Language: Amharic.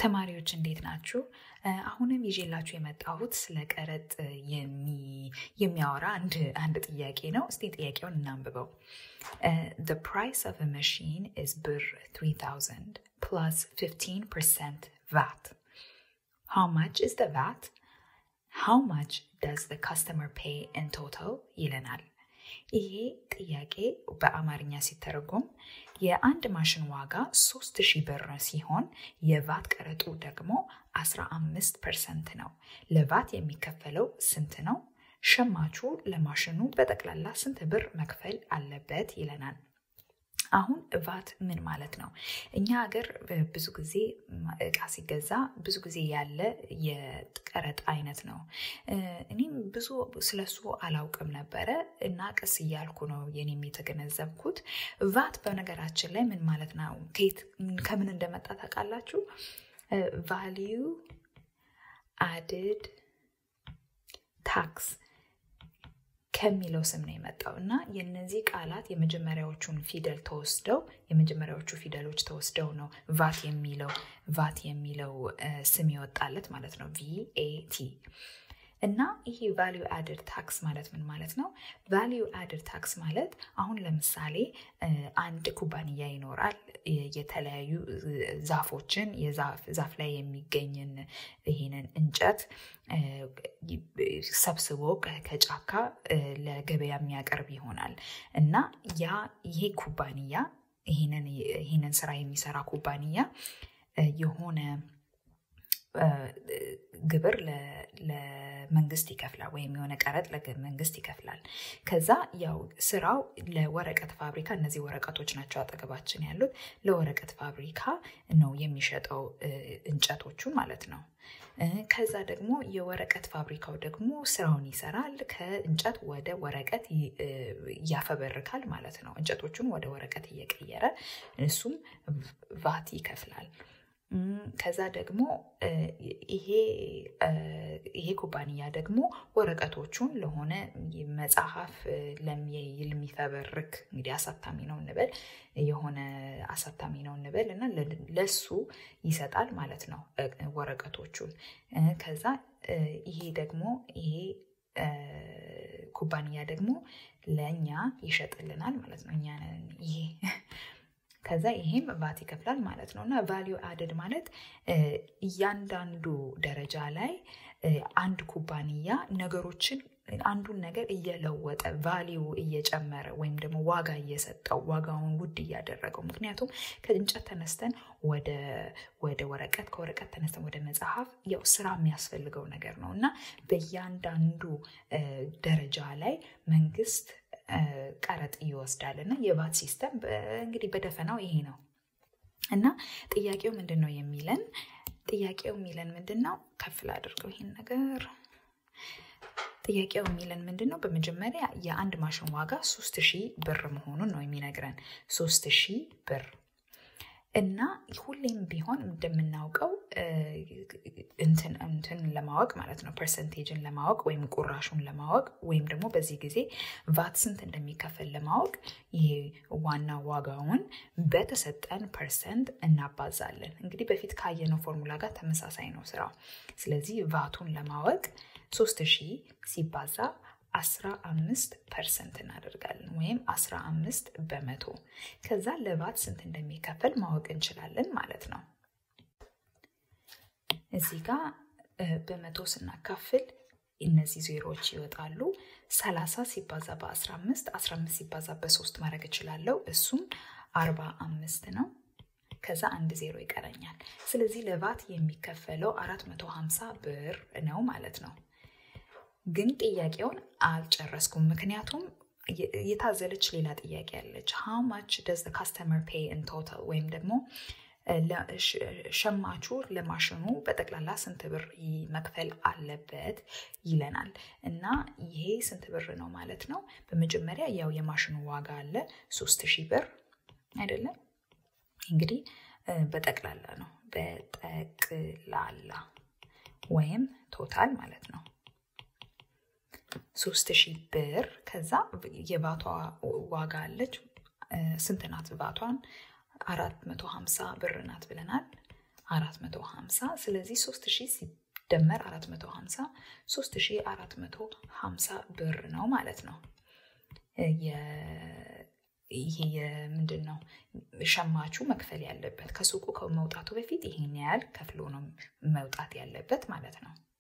ተማሪዎች እንዴት ናችሁ? አሁንም ይዤላችሁ የመጣሁት ስለ ቀረጥ የሚያወራ አንድ ጥያቄ ነው። እስቲ ጥያቄውን እናንብበው። The price of a machine is ብር 3000 plus 15% VAT. How much is the VAT? How much does the customer pay in total? ይለናል። ይሄ ጥያቄ በአማርኛ ሲተረጎም የአንድ ማሽን ዋጋ ሶስት ሺህ ብር ሲሆን የቫት ቀረጡ ደግሞ 15 ፐርሰንት ነው። ለቫት የሚከፈለው ስንት ነው? ሸማቹ ለማሽኑ በጠቅላላ ስንት ብር መክፈል አለበት ይለናል። አሁን ቫት ምን ማለት ነው? እኛ ሀገር ብዙ ጊዜ እቃ ሲገዛ ብዙ ጊዜ ያለ የቀረጥ አይነት ነው። እኔም ብዙ ስለሱ አላውቅም ነበረ እና ቀስ እያልኩ ነው የኔም የተገነዘብኩት። ቫት በነገራችን ላይ ምን ማለት ነው? ከምን እንደመጣ ታውቃላችሁ? ቫሊዩ አድድ ታክስ ከሚለው ስም ነው የመጣው እና የነዚህ ቃላት የመጀመሪያዎቹን ፊደል ተወስደው የመጀመሪያዎቹ ፊደሎች ተወስደው ነው ቫት የሚለው ቫት የሚለው ስም ይወጣለት ማለት ነው ቪኤቲ እና ይሄ ቫሊዩ አድድ ታክስ ማለት ምን ማለት ነው? ቫሊዩ አድድ ታክስ ማለት አሁን ለምሳሌ አንድ ኩባንያ ይኖራል። የተለያዩ ዛፎችን ዛፍ ላይ የሚገኝን ይሄንን እንጨት ሰብስቦ ከጫካ ለገበያ የሚያቀርብ ይሆናል እና ያ ይሄ ኩባንያ ይሄንን ስራ የሚሰራ ኩባንያ የሆነ ግብር ለመንግስት ይከፍላል ወይም የሆነ ቀረጥ ለመንግስት ይከፍላል። ከዛ ያው ስራው ለወረቀት ፋብሪካ እነዚህ ወረቀቶች ናቸው አጠገባችን ያሉት ለወረቀት ፋብሪካ ነው የሚሸጠው እንጨቶቹን ማለት ነው። ከዛ ደግሞ የወረቀት ፋብሪካው ደግሞ ስራውን ይሰራል። ከእንጨት ወደ ወረቀት ያፈበርካል ማለት ነው። እንጨቶቹን ወደ ወረቀት እየቀየረ እሱም ቫት ይከፍላል። ከዛ ደግሞ ይሄ ይሄ ኩባንያ ደግሞ ወረቀቶቹን ለሆነ መጽሐፍ ለሚፈበርክ እንግዲህ አሳታሚ ነው እንበል የሆነ አሳታሚ ነው እንበል እና ለሱ ይሰጣል ማለት ነው ወረቀቶቹን። ከዛ ይሄ ደግሞ ይሄ ኩባንያ ደግሞ ለእኛ ይሸጥልናል ማለት ነው። እኛ ይሄ ከዛ ይሄም ቫት ይከፍላል ማለት ነው። እና ቫሊዩ አድድ ማለት እያንዳንዱ ደረጃ ላይ አንድ ኩባንያ ነገሮችን አንዱን ነገር እየለወጠ ቫሊዩ እየጨመረ ወይም ደግሞ ዋጋ እየሰጠው ዋጋውን ውድ እያደረገው ምክንያቱም ከእንጨት ተነስተን ወደ ወደ ወረቀት ከወረቀት ተነስተን ወደ መጽሐፍ ያው ስራ የሚያስፈልገው ነገር ነው እና በእያንዳንዱ ደረጃ ላይ መንግስት ቀረጥ ይወስዳል እና የቫት ሲስተም እንግዲህ በደፈናው ይሄ ነው እና ጥያቄው ምንድን ነው የሚለን ጥያቄው የሚለን ምንድን ነው ከፍል አድርገው ይሄን ነገር ጥያቄው የሚለን ምንድን ነው በመጀመሪያ የአንድ ማሽን ዋጋ ሶስት ሺህ ብር መሆኑን ነው የሚነግረን ሶስት ሺህ ብር እና ሁሌም ቢሆን እንደምናውቀው እንትን ለማወቅ ማለት ነው ፐርሰንቴጅን ለማወቅ ወይም ቁራሹን ለማወቅ ወይም ደግሞ በዚህ ጊዜ ቫት ስንት እንደሚከፈል ለማወቅ ይሄ ዋና ዋጋውን በተሰጠን ፐርሰንት እናባዛለን። እንግዲህ በፊት ካየነው ፎርሙላ ጋር ተመሳሳይ ነው ስራው። ስለዚህ ቫቱን ለማወቅ ሶስት ሺህ ሲባዛ አስራ አምስት ፐርሰንት እናደርጋለን ወይም አስራ አምስት በመቶ ከዛ ለቫት ስንት እንደሚከፈል ማወቅ እንችላለን ማለት ነው። እዚህ ጋር በመቶ ስናካፍል እነዚህ ዜሮዎች ይወጣሉ። ሰላሳ ሲባዛ በአስራ አምስት አስራ አምስት ሲባዛ በሶስት ማድረግ እችላለሁ። እሱም አርባ አምስት ነው። ከዛ አንድ ዜሮ ይቀረኛል። ስለዚህ ለቫት የሚከፈለው አራት መቶ ሀምሳ ብር ነው ማለት ነው። ግን ጥያቄውን አልጨረስኩም። ምክንያቱም የታዘለች ሌላ ጥያቄ አለች። ሃው ማች ደዝ ካስተመር ፔይ ኢን ቶታል ወይም ደግሞ ሸማቹ ለማሽኑ በጠቅላላ ስንት ብር መክፈል አለበት ይለናል። እና ይሄ ስንት ብር ነው ማለት ነው? በመጀመሪያ ያው የማሽኑ ዋጋ አለ ሶስት ሺህ ብር አይደለም። እንግዲህ በጠቅላላ ነው በጠቅላላ ወይም ቶታል ማለት ነው። ሶስት ሺህ ብር ከዛ የቫቷ ዋጋ አለች ስንት ናት ቫቷን አራት መቶ ሀምሳ ብር ናት ብለናል 450 ስለዚህ 3000 ሲደመር 450 3450 ብር ነው ማለት ነው። ይሄ የምንድን ነው ሸማቹ መክፈል ያለበት ከሱቁ ከመውጣቱ በፊት ይሄን ያህል ከፍሎ ነው መውጣት ያለበት ማለት ነው።